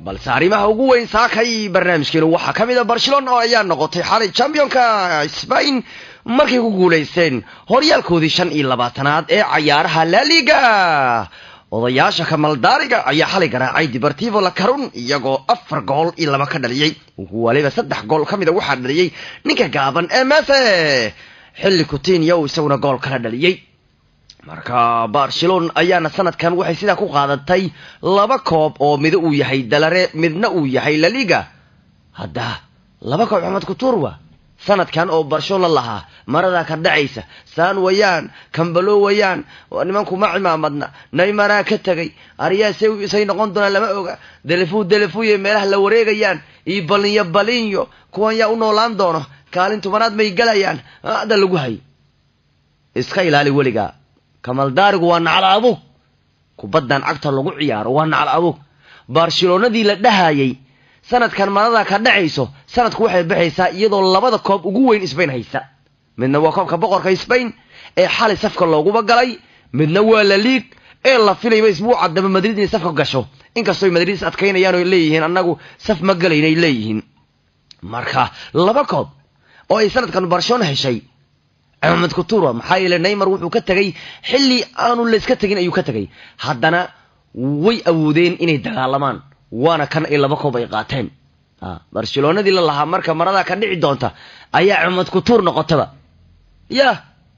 balse arrimaha ugu weyn saakay barnaamijkeenu waxaa ka mid a barcelona oo ayaa noqotay xalay championka spain markay ku guulaysteen horyaalkoodii shan iyo labaatanaad ee cayaaraha laliga odayaasha kamaldaariga ayaa xalay garaacay deportivo la carun iyagoo afar gool iyo laba ka dhaliyey waliba saddex gool ka mida waxaa dhaliyey ninka gaaban ee mese xilli coutinyo uu isaguna gool kala dhaliyey marka barcelona ayaana sanadkan waxay sidaa ku qaadatay laba koob oo mida uu yahay dalare midna uu yahay laliga hadda laba koob axmed kuturwa sanadkan oo barcelona lahaa maradaa ka dhacaysa saan wayaan kambalo wayaan nimanku ma cimaamadna naymaraa ka tegay aryaase say noqon doonaan lama oga delefu delefuye meelaha la wareegayaan iyo balinyo balinyo kuwan yaa u noolaan doono kaalin tobanaad may galayaan hadda lagu hay iska ilaali weligaa kamaldaarigu waa nacal abug kubaddan cagta lagu ciyaaro waa nacal abug barcelonadii la dhahayay sanadkan maradaa ka dhacayso sanadku waxay baxaysaa iyadoo labada koob ugu weyn sbain haysa midna waa koobka boqorka sbain ee xalay safka looguba galay midna waa la liig ee la filayba isbuuca dambe madrid inay safka gasho inkastoo madrid is adkaynayaan oo leeyihiin annagu saf ma galaynay leeyihiin marka laba koob oo ay sanadkan barcelona heshay axmed kutura maxaa yeele neymar wuxuu ka tegay xilli aanu layska tegin ayuu ka tegay haddana way awoodeen inay dagaalamaan waana kan ay laba koob ay qaateen barcelonadii la lahaa marka maradaa ka dhici doonta ayaa axmed kutuur noqotaba yah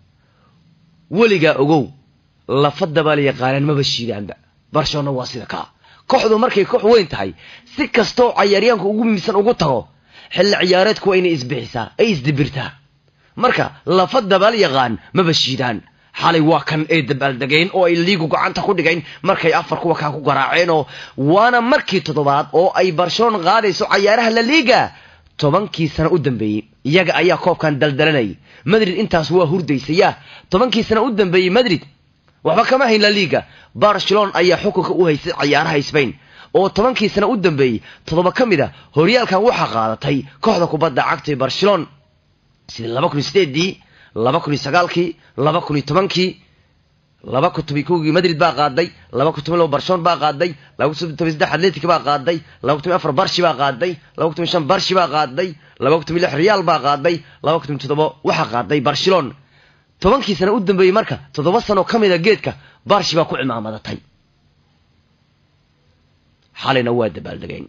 weligaa ogow lafadabaa la yaqaanaan maba shiidaanba barcelona waa sida kaa kooxdu markay koox weyn tahay si kastoo cayaaryaanku ugu miisan ugu tago xilli ciyaareedku waa inay isbixisaa ay isdibirtaa marka lafa dabaal yaqaan maba shiidaan xalay waa kan ay dabaaldegeen oo ay liigu gacanta ku dhigayn markay afar kuwa kaa ku garaaceen oo waana markii toddobaad oo ay barcelona qaadayso cayaaraha la liiga tobankii sano u dambeeyey iyaga ayaa koobkan daldalanayay madrid intaas waa hurdaysaya tobankii sano u dambeeyey madrid waxba kama hayn la liiga barcelona ayaa xukunka u haysay cayaaraha sbain oo tobankii sano u dambeeyey toddoba ka mid a horyaalkan waxaa qaadatay kooxda kubadda cagtay barcelona sida laba kun iyo sideedii laba kun iyo sagaalkii laba kun iyo tobankii laba kun toban kowgii madrid baa qaaday laba kun toban labo barcelona baa qaaday laba kun toban saddex atletic baa qaaday laba kun toban afar barshi baa qaaday laba kun toban shan barshi baa qaaday laba kun toban lix real baa qaaday laba kun toban toddoba waxaa qaaday barcelona tobankii sano u dambeeyey marka toddoba sano ka mida geedka barshi baa ku cimaamadatay xalayna waa dabaaldegeen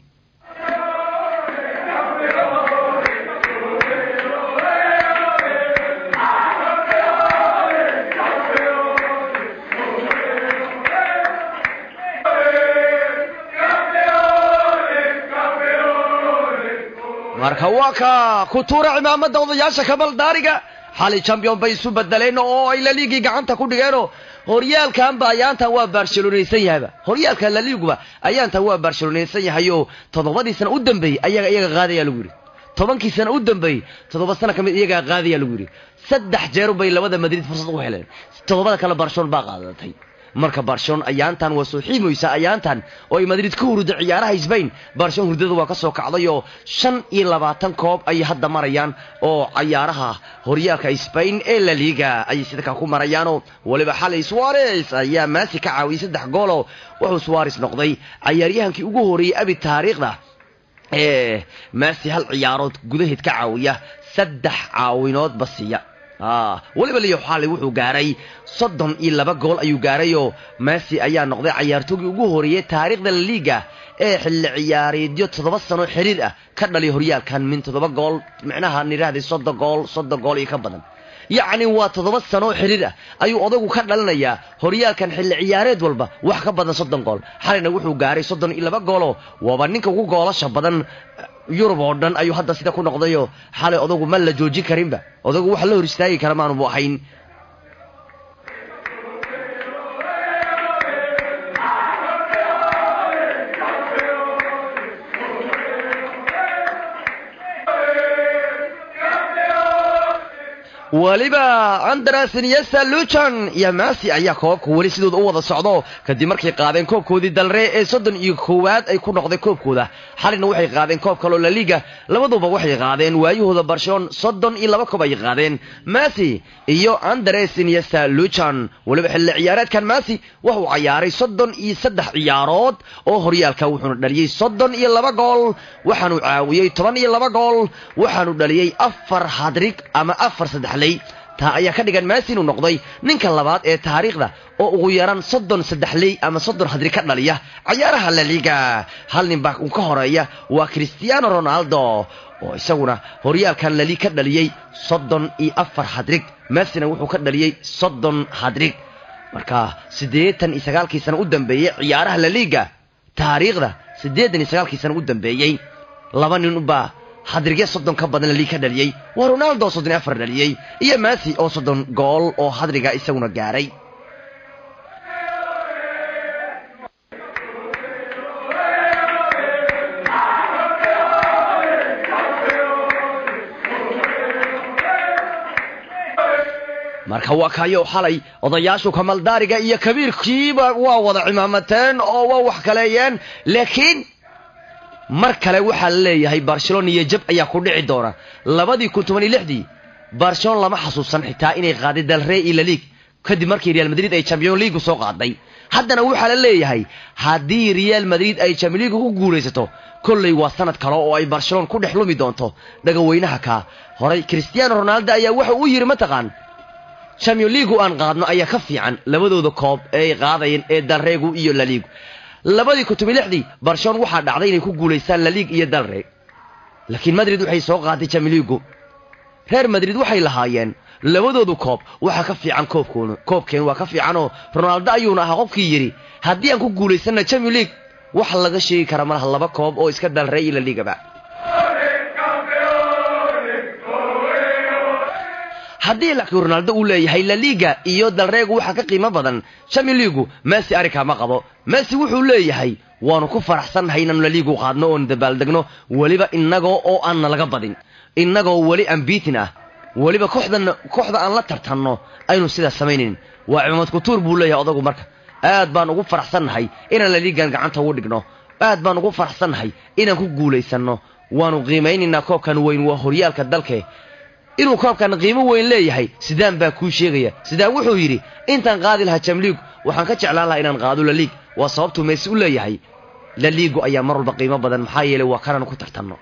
marka waa ka ku tuura cimaamada odayaasha kabaldaariga xalay champion bay isu bedeleen oo ay laliigii gacanta ku dhigeenoo horyaalkanba ayaantan waa barcelonaysan yahayba horyaalka laliiguba ayaantan waa barcelonaysan yahay oo toddobadii sana u dambeeyey ayaga iyaga qaadaya lagu yidhi tobankii sana u dambeeyey toddoba sana ka mid iyagaa qaadaya lagu yidhi saddex jeer bay labada madrid fursad u heleen toddobada kale barcelona baa qaadatay marka barcelona ayaantan waa soo xiimoysaa ayaantan oo ay madrid ka hurda ciyaaraha sbain barcelona hurdada waa ka soo kacday oo shan iyo labaatan koob ayay hadda marayaan oo cayaaraha horyaalka sbain ee la liga ayay sida kaa ku marayaanoo weliba xalay suares ayaa maasi ka caawiyey saddex gooloo wuxuu suares noqday cayaaryahankii ugu horeeyey abi taariikhda ee maasi hal ciyaarood gudaheed ka caawiya saddex caawinoodba siiya weliba leo xalay wuxuu gaaray soddon iyo laba gool ayuu gaaray oo maasi ayaa noqday cayaartoogii ugu horeeyey taariikhda laliiga ee xilli ciyaareedyo toddoba sano xiriir ah ka dhaliy horyaalkan min toddoba gool micnaha nidhaahday soddon gool soddon gool iyo ka badan yacni waa toddoba sano xiriir ah ayuu odagu ka dhalinayaa horyaalkan xilli ciyaareed walba wax ka badan soddon gool xalayna wuxuu gaaray soddon iyo laba gooloo waaba ninka ugu goolasha badan yurub oo dhan ayuu hadda sida ku noqdayoo xalay odagu ma la joojin karinba odagu wax la hor istaagi kara maanubu ahayn weliba andres niesta luchan iyo masi ayaa koobabka weli sidooda u wada socdo kadib markay qaadeen koobkoodii dalree ee soddon iyo koowaad ay ku noqday koobkooda xalina waxay qaadeen koob kaloo laliga labaduba waxay qaadeen waayahooda barcelon soddon iyo laba koob ay qaadeen masi iyo andres niesta luchan weliba xilli ciyaareedkan masi wuxuu cayaaray soddon iyo saddex ciyaarood oo horyaalka wuxuuna dhaliyey soddon iyo laba gool waxaanu caawiyey toban iyo laba gool waxaanu dhaliyey afar hadrig ama afar saddexley taa ayaa ka dhigan maasi inuu noqday ninka labaad ee taariikhda oo ugu yaraan soddon saddexley ama soddon hadri ka dhaliya cayaaraha laliga hal nin baa uu ka horeeya waa cristiano ronaldo oo isaguna horyaalkan lali ka dhaliyey soddon iyo afar hadrig maasina wuxuu ka dhaliyey soddon hadrig marka siddeetan iyo sagaalkii sana u dambeeyey ciyaaraha laliga taariikhda siddeetan iyo sagaalkii sana u dambeeyey laba nin baa hadrigya soddon ka badan lali ka dhaliyey waa ronaldo soddon iyo afar dhaliyey iyo masi oo soddon gool oo hadriga isaguna gaaray marka waa kayo xalay odayaashu kamaldaariga iyo kabiirkiiba waa wada cimaamateen oo waa wax kaleeyeen laakiin mar kale waxaa la leeyahay barcelona iyo jab ayaa ku dhici doona labadii kun toban iyo lixdii barcelona lama xasuusan xitaa inay qaaday dalrey iyo laliig kadib markii real madrid ay champion leagu soo qaaday haddana waxaa la leeyahay haddii real madrid ay champion leagu ku guulaysato kolley waa sanad kale oo ay barcelona ku dhex lumi doonto dhagaweynaha kaa horay cristiano ronaldo ayaa waxa uu yidhi mataqaan champion leagu aan qaadno ayaa ka fiican labadooda koob ee ay qaadayeen ee dalreegu iyo laliigu labadii kun toban lixdii barcelona waxaa dhacday inay ku guulaystaan laliig iyo dalreeg laakiin madrid waxay soo qaaday chamiligu reer madrid waxay lahaayeen labadoodu koob waxaa ka fiican koobkoona koobkeen waa ka fiicanoo ronaldo ayuuna ahaa qofkii yidhi haddii aan ku guulaysanna champion league wax laga sheegi kara malaha laba koob oo iska dalrey iyo laliigaba haddii laakiin ronaldo uu leeyahay laliga iyo dalreegu waxaa ka qiimo badan champion leagu masi arrinkaa ma qabo masi wuxuu leeyahay waanu ku faraxsannahay inaanu laliigu qaadno oon dabaaldegno weliba innagoo oo aanna laga badin innagoo weli ambiitin ah weliba kooxdan kooxda aan la tartanno aynu sidaas samaynayn waa cimaamad kutuur buu leeyahay odagu marka aad baan ugu faraxsannahay inaan laliigan gacanta ugu dhigno aad baan ugu faraxsannahay inaan ku guulaysanno waanu qiimaynaynaa koobkan weyn waa horyaalka dalke inuu koobkan qiimo weyn leeyahay sidaan baa kuu sheegaya sidaan wuxuu yidhi intaan qaadi lahaa jamliig waxaan ka jeclaan lahaa inaan qaado laliig waa sababtuu meesi u leeyahay laliigu ayaa mar walba qiimo badan maxaa yeelay waa kanaan ku tartanno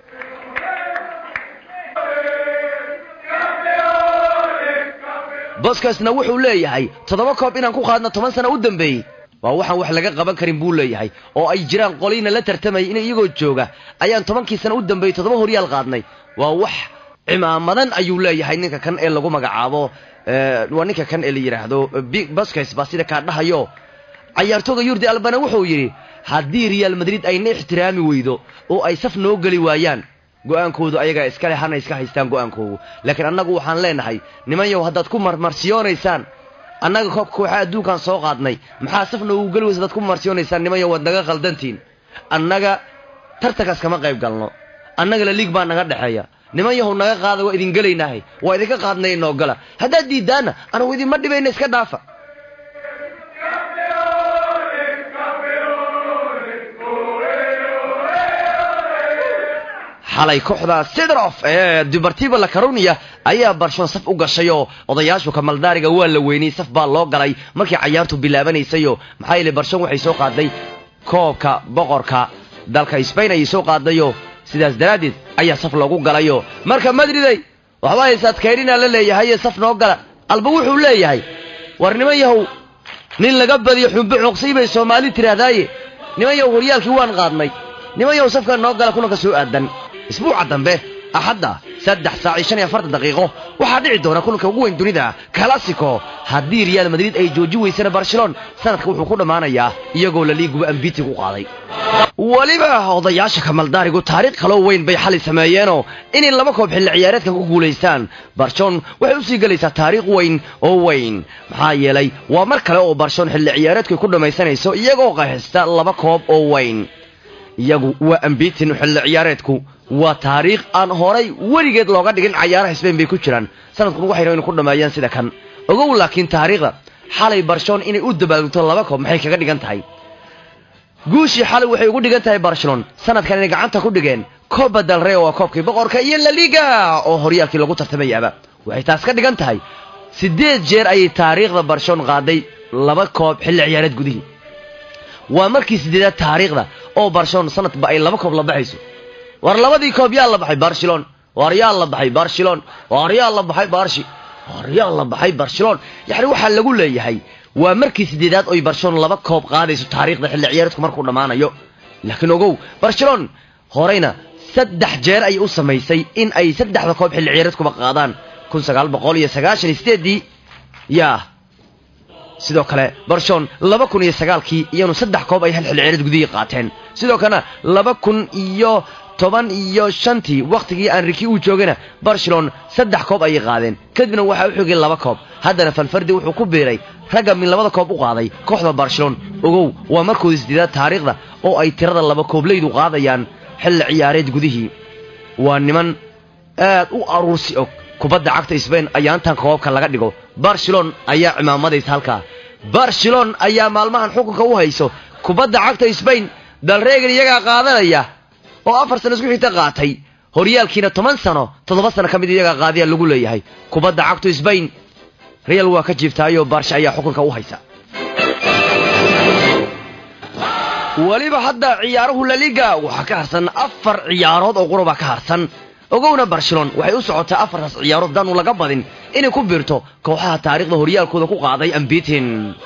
boskasna wuxuu leeyahay toddoba koob inaan ku qaadno toban sana u dambeeyey waa waxaan wax laga qaban karin buu leeyahay oo ay jiraan qoliina la tartamayay in iyagoo jooga ayaan tobankii sana u dambeeyey toddoba horyaal qaadnay waa wax cimaamadan ayuu leeyahay ninka kan ee lagu magacaabo waa ninka kan ee la yidhaahdo baskes baa sida kaa dhahayo cayaartooga yurdi albana wuxuu yidhi haddii real madrid ayna ixtiraami weydo oo ay saf noo geli waayaan go'aankoodu ayagaa iskale hana iska haystaan go'aankoodu laakiin annagu waxaan leenahay nimanyow haddaad ku marmarsiyoonaysaan annaga koobka kooxaa adduunkaan soo qaadnay maxaa saf noogu geli weysa hadaad ku marmarsiyoonaysaan nimanyow waad naga khaldantiin annaga tartankaas kama qayb galno annaga la liig baa naga dhexeeya niman yahow naga qaada waa idin gelaynaahay waa idinka qaadnay inoo gala haddaad diiddaanna anagu idinma dhibayna iska dhaafa xalay kooxda sidrof ee dubartiba la carunia ayaa barshon saf u gashayoo odayaashu kamaldaariga waa la weynay saf baa loo galay markii cayaartu bilaabanaysayo maxaa yeele barshon waxay soo qaaday koobka boqorka dalka sbain ayay soo qaadayo sidaas daraaddeed ayaa saf loogu galayo marka madriday waxba haysaad kaydhinaa la leeyahaye saf noo gala alba wuxuu leeyahay war niman yahow nin laga badiyo xumbo cuqsay bay soomaali tidhaahdaaye niman yahow horyaalkii waan qaadnay niman yahow safka noo gala kulanka soo aadan isbuuca dambe axadda saddex saac iyo shan iyo afartan daqiiqo waxaa dhici doona kulanka ugu weyn dunida classico haddii real madrid ay jooji weysana barcelon sanadka wuxuu ku dhammaanayaa iyagoo laliiguba ambiti ku qaaday weliba odayaasha kamaldaarigu taariikh kaloo weyn bay xali sameeyeenoo inay laba koob xilli ciyaareedkan ku guulaystaan barcelon waxay usii gelaysaa taariikh weyn oo weyn maxaa yeelay waa mar kale oo barcelon xilli ciyaareedku ku dhammaysanayso iyagoo qaxista laba koob oo weyn iyagu waa ambitin xilli ciyaareedku waa taariikh aan horay weligeed looga dhigin cayaaraha sbain bay ku jiraan sanadkan waxay rabeen ku dhameeyaan sida kan ogow laakiin taariikhda xalay barcelona inay u dabaaldegto laba koob maxay kaga dhigan tahay guushii xalay waxay ugu dhigan tahay barcelona sanadkan inay gacanta ku dhigeen coba del rey waa koobkii boqorka iyo laliga oo horyaalkii lagu tartamayaaba waxay taas ka dhigan tahay siddeed jeer ayay taariikhda barcelona qaaday laba koob xilli ciyaareed gudihii waa markii siddeedaad taariikhda oo barcelona sanadba ay laba koob la baxayso war labadii koob yaa la baxay barcelona war yaa la baxay barcelona war yaa la baxay barshi war yaa la baxay barcelona yacni waxaa lagu leeyahay waa markii siddeedaad oy barcelona laba koob qaadayso taariikhda xilli ciyaareedku markuu dhammaanayo laakiin ogow barcelona horeyna saddex jeer ayay u samaysay in ay saddexda koob xilli ciyaareedkuba qaadaan kun sagaal boqol iyo sagaashan iyo sideeddii yaa sidoo kale barcelona laba kun iyo sagaalkii iyanu saddex koob ay hal xilli ciyaareed gudihii qaateen sidoo kalena laba kun iyo toban iyo shantii wakhtigii anriki uu joogayna barcelona saddex koob ayay qaadeen kadibna waxaa u xogay laba koob haddana falfardi wuxuu ku biiray ragga min labada koob u qaaday kooxda barcelona ogow waa markoodii sideedaad taariikhda oo ay tirada laba kooblaydu qaadayaan xilli ciyaareed gudihii waa niman aad u aruursi og kubadda cagta sbain ayaa intan koobabka laga dhigo barcelona ayaa cimaamadaysa halkaa barcelona ayaa maalmahan xukunka u hayso kubadda cagta sbain dalreegan iyagaa qaadanaya oo afar sano isku xigta qaatay horyaalkiina toban sano toddoba sano ka mid iyagaa qaadiya lagu leeyahay kubadda cagtu sbain real waa ka jiiftaayo barsha ayaa xukunka u haysa weliba hadda ciyaaruhu laliga waxaa ka harsan afar ciyaarood oo quraba ka harsan ogowna barcelona waxay u socotaa afartaas ciyaarood daanu laga badin inay ku biirto kooxaha taariikhda horyaalkooda ku qaaday ambitin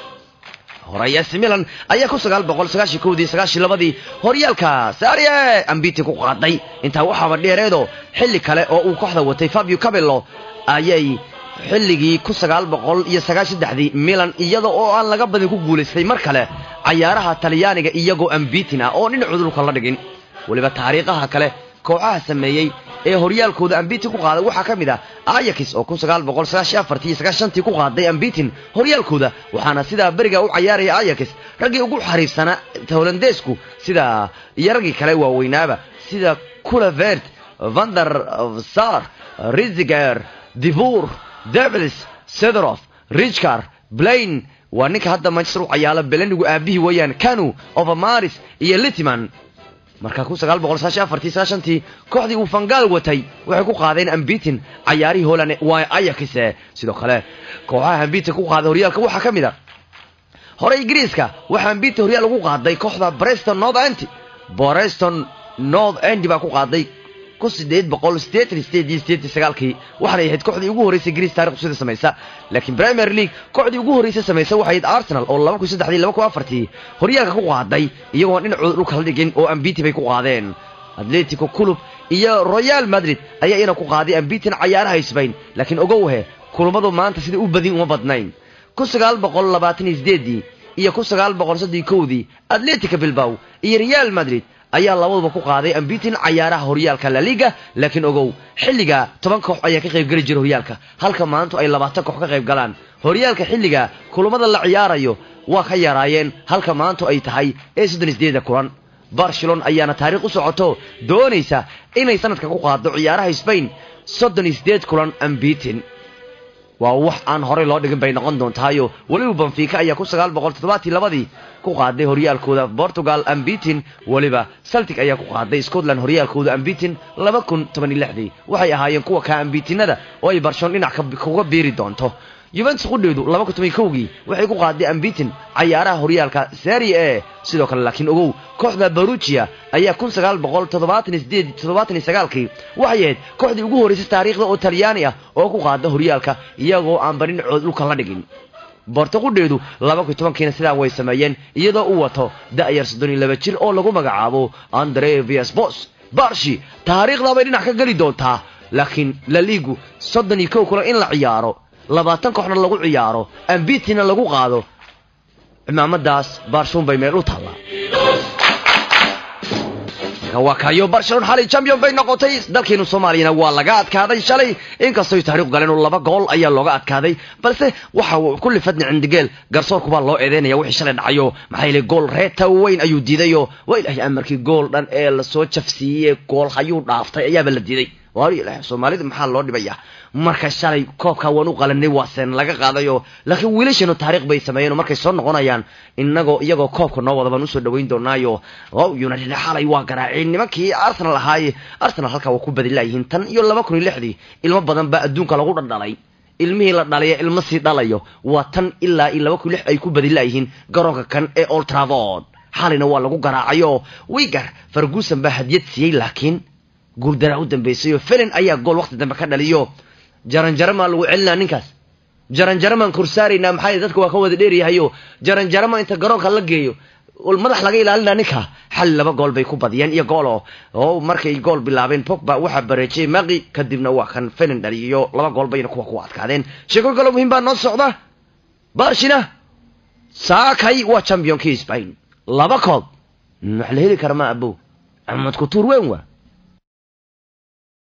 horeyaas milan ayaa ku sagaal boqol sagaashan kowdii sagaashan labadii horyaalka sarie ambitin ku qaaday intaa waxaaba dheereedo xilli kale oo uu kooxda watay fabio cabello ayay xilligii ku sagaal boqol iyo sagaashan saddexdii milan iyada oo aan laga badin ku guulaystay mar kale cayaaraha talyaaniga iyagoo ambitin ah oo dhinacu dhulka la dhigin weliba taariikhaha kale kooxaha sameeyey ee horyaalkooda ambitin ku qaaday waxaa ka mid ah ayax oo kun sagaal boqol sagaashan afartii iyo sagaashantii ku qaaday ambitin horyaalkooda waxaana sidaa beriga u cayaaraya ayax raggii ugu xariifsanaa holandeesku sida iyo raggii kale waaweynaaba sida kulavert vander sar riziger divour devils sedrof richcar blain waa ninka hadda manchester u cayaala belenigu aabihii weeyaan canu overmaris iyo litman marka kun sagaal boqol sagaashan afartii sagaashantii kooxdii uu fangaal watay waxay ku qaadeen ambitin cayaarihii holland waa ayax sidoo kale kooxaha ambitin ku qaaday horyaalka waxaa ka mid a hore ingiriiska waxaa ambitin horyaal ugu qaaday kooxda breston north end breston north end baa ku qaaday kun sideed boqol sideetan sideed iyo sideetan sagaalkii waxaanay ahayd kooxdii ugu horreysay ingiriis taarikhdu sida samaysa laakiin premier league kooxdii ugu horreysay samaysa waxay ahayd arsenal oo laba kun saddexdii laba kun afartii horyaalka ku qaaday iyagoo dhinacooda dhulka la dhigin oo ambiti bay ku qaadeen atletico club iyo royal madrid ayaa iyana ku qaaday ambitin cayaaraha sbain laakiin ogowhe kulummadu maanta sida u badin uma badnayn kun sagaal boqol labaatan iyo sideedii iyo kun sagaal boqol soddon kowdii atletica bilbaw iyo real madrid ayaa labaduba ku qaaday ambitin cayaaraha horyaalka laliga laakiin ogow xilliga toban koox ayaa ka qayb geli jira horyaalka halka maantu ay labaatan koox ka qayb galaan horyaalka xilliga kulummada la ciyaarayo waa ka yaraayeen halka maantu ay tahay ee soddon isdeeda kulan barcelona ayaana taariikh u socoto doonaysa inay sanadka ku qaado ciyaaraha sbain soddon isdeed kulan ambitin waa wax aan horey loo dhigin bay noqon doontaayo weliba banfiika ayaa ku sagaal boqol toddobaatii labadii ku qaaday horyaalkooda portugal ambitin weliba celtic ayaa ku qaaday scotland horyaalkooda ambitin laba kun toban iyo lixdii waxay ahaayeen kuwa kaa ambitinada oo ay barcelona dhinac kuga biiri doonto yuventus qudheedu laba kun toban kowgii waxay ku qaaday ambitin cayaaraha horyaalka serie e sidoo kale laakiin ogow kooxda barugia ayaa kun sagaal boqol toddobaatan iyo sideed toddobaatan iyo sagaalkii waxay ahayd kooxdii ugu horreysay taariikhda oo talyaani ah oo ku qaada horyaalka iyagoo aan barinacood dhulka la dhigin borto qudheedu laba kun tobankiina sidaa way sameeyeen iyadoo u wato da'yar soddon iyo laba jir oo lagu magacaabo andre viasbos barshi taariikhdaa bay dhinac ka geli doontaa laakiin laligu soddon iyo kow kule in la ciyaaro labaatan kooxna lagu ciyaaro ambitina lagu qaado cimaamadaas barshuun bay meel u taallaa maraykanka waa kayo barcelona xalay champion bay noqotay dalkeenu soomaaliyana waa laga adkaaday shalay inkastooy taariikh galeen oo laba gool ayaa looga adkaaday balse waxa uu kulli fadni cindigeel garsoorkubaa loo eedeynaya wixii shalay dhacayo maxaa yeelay gool reeta weyn ayuu diidayo waa ilaahay amarkii gool dhan ee lasoo jafsiiyey gool hayuu dhaaftay ayaaba la diiday waali ilaahay soomaalida maxaa loo dhibaya marka shalay koobka waan u qalanay waasen laga qaadayo laakiin wiilashanu taariikh bay sameeyeen oo markay soo noqonayaan inagoo iyagoo koobka noo wada baan usoo dhaweyn doonaayo wow united xalay waa garaaceen nimankii arsenal ahaaye arsenal halkaa waa ku badilaayihiin tan iyo laba kun iyo lixdii ilmo badan baa adduunka lagu dhaldhalay ilmihii la dhalaya ilmo sii dhalayo waa tan ilaa iyo laba kun lix ay ku badilaayihiin garoonka kan ee old travord xalayna waa lagu garaacayo wigar ferguson baa hadiyad siiyey laakiin guuldaraa u dambeysay oo felin ayaa gool waqti dambe ka dhaliyo jaranjaramaa lagu celinaa ninkaas jaranjaramaan korsaaraynaa maxaa dadka waa ka wada dheeryahayo jaranjarama inta garoonka la geeyo madax laga ilaalinaa ninka xali laba gool bay ku badiyeen iyo goolo oo markay gool bilaabeen pogba waxaa bareejiyey maqi kadibna waa kan felin dhaliyo laba gool bayna kuwa ku adkaadeen sheeko kalo muhiim baa noo socda barshina saakay waa championkii spain laba koob wax la heli kara ma abow axmed kutuur weyn waa